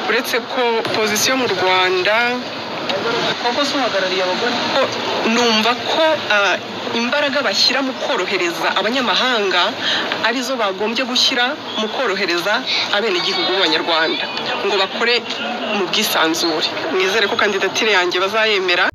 uretse ko pozisiyo mu rwanda koko se uhagarariye abagore ko numva ko ah, imbaraga bashyira mu korohereza abanyamahanga arizo bagombye gushyira mu korohereza abenegihugu b'abanyarwanda ngo bakore mu bwisanzure mwizere ko kandidatire yanjye bazayemera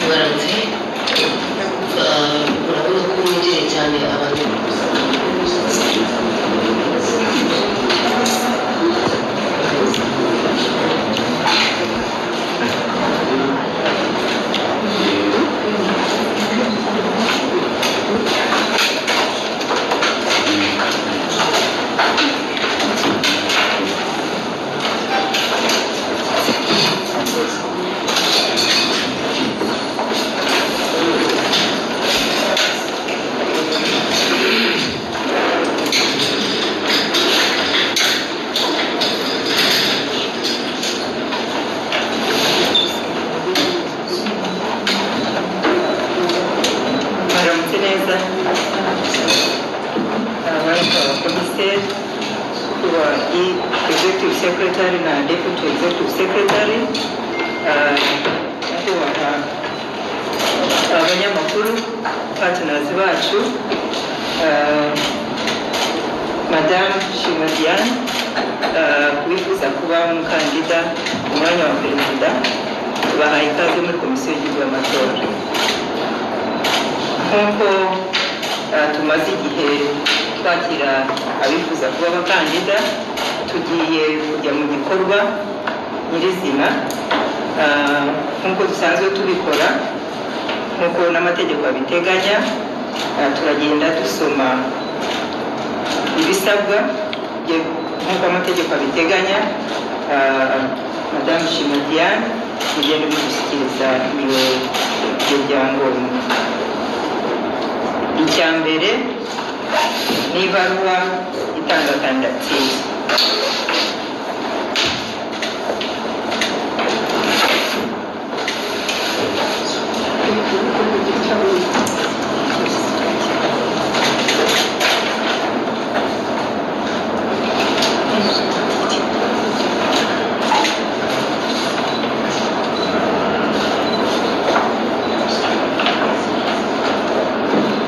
baramutse urabona ko winjiye cyane abantu baramutse neza abaye abakomiseri kuba i executive secretary na deputy executive secretary ah, kubaha abanyamakuru partners bacu ah, madamu shima diane ah, wifuza kuba umukandida ku mwanya wa perezida bahaye ikaze muri komisiyo y'igihugu y'amatora nk'uko eh, tumaze igihe twakira abifuza kuba abakandida tugiye kujya mu gikorwa nyirizina eh, nk'uko dusanzwe tubikora nk'uko n'amategeko abiteganya eh, turagenda dusoma ibisabwa bye- nk'uko amategeko abiteganya eh, madamu shima diane tugenda bidushyikiriza ibyo ibyo byangombwa icya mbere ni ibaruwa itanga kandidatire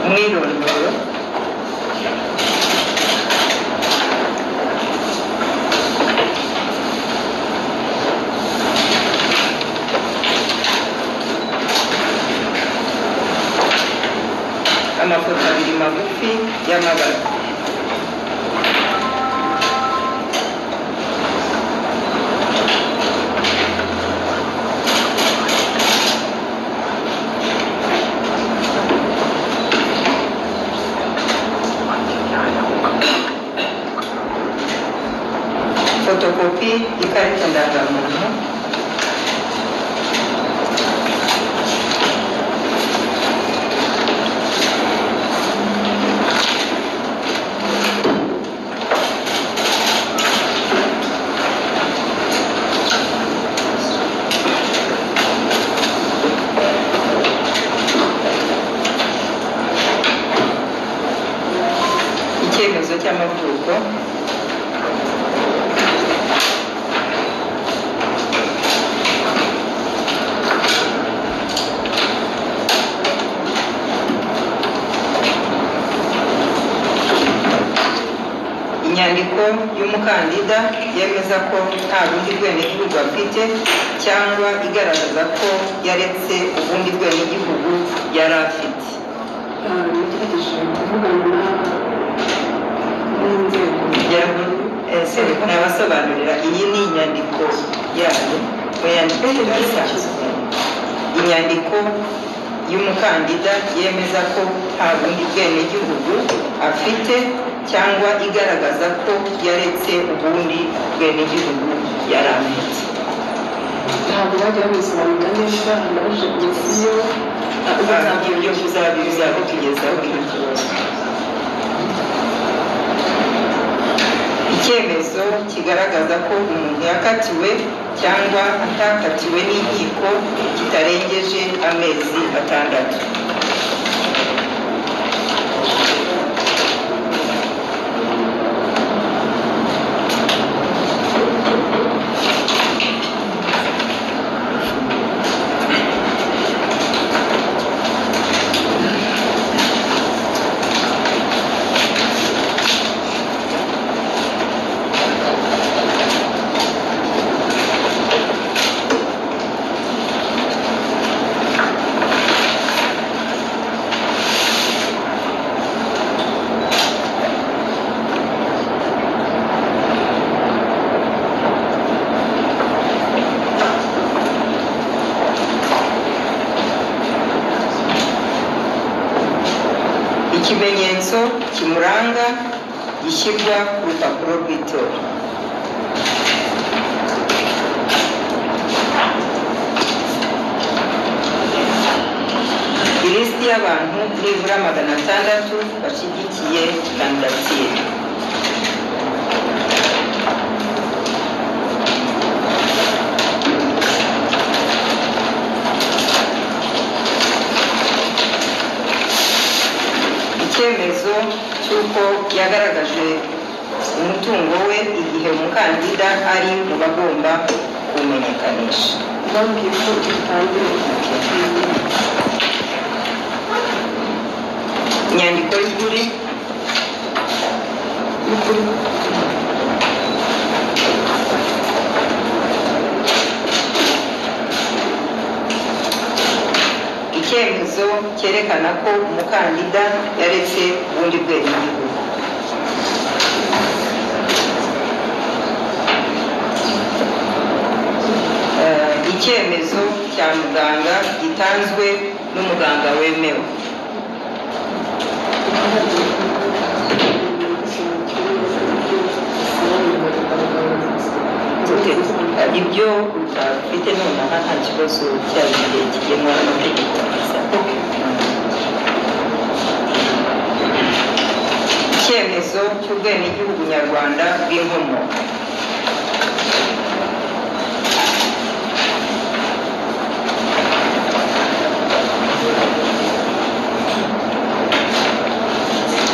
umwirondoro ikarita ndangamuntu icyemezo cy'amavuko inyandiko y'umukandida yemeza ko nta rundi rwenegihugu afite cyangwa igaragaza ko yaretse ubundi rwenegihugu yari afite nagerageje kuvugana n'inzego ese nabasobanurira iyi ni inyandiko yayo mu yandiko irasanzwe inyandiko y'umukandida yemeza ko nta bundi bwenegihugu afite cyangwa igaragaza ko yaretse ubundi bwenegihugu yari afite ntabwo bajya babisobanura neza nabanje kugeza iyo ibyo byo bizabitugezaho icyo kibazo icyemezo kigaragaza ko umuntu yakatiwe cyangwa atakatiwe n'inkiko kitarengeje amezi atandatu ikimenyetso kimuranga gishyirwa ku rupapuro rw'itora ilisiti y'abantu nibura magana atandatu bashyigikiye kandidatire icyemezo cy'uko yagaragaje umutungo we igihe umukandida ari mu bagomba kuwumenyekanisha bambwiye ko itangire inyandiko y'ukuri y'ukuri icyemezo cyerekana ko umukandida yaretse ubundi bwenegihugu Eh, icyemezo cya muganga gitanzwe n'umuganga wemewe Okay. Eh, ibyo ufite nonaha nta kibazo cyaba igihe kigenwa n'amategeko icyemezo cy'ubwenegihugu nyarwanda bw'inkomoko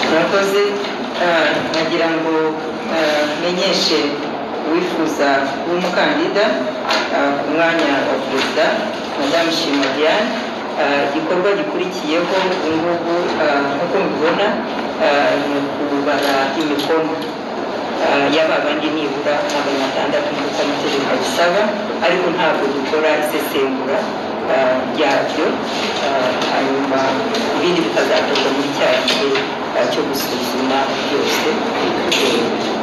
murakoze eh, nagira ngo eh, menyeshe uwifuza kuba umukandida eh, ku mwanya wa perezida madamu shima diane Eh, igikorwa gikurikiyeho ubu ngubu eh, nk'uko mubibona eh, ni ukubara imikono Eh, ya babandi nibura magana atandatu nk'uko amategeko abisaba ariko ntabwo dukora isesengura eh, ryabyo Eh, hanyuma ibindi bikazakorwa muri cya gihe eh, cyo gusuzuma byose Eh,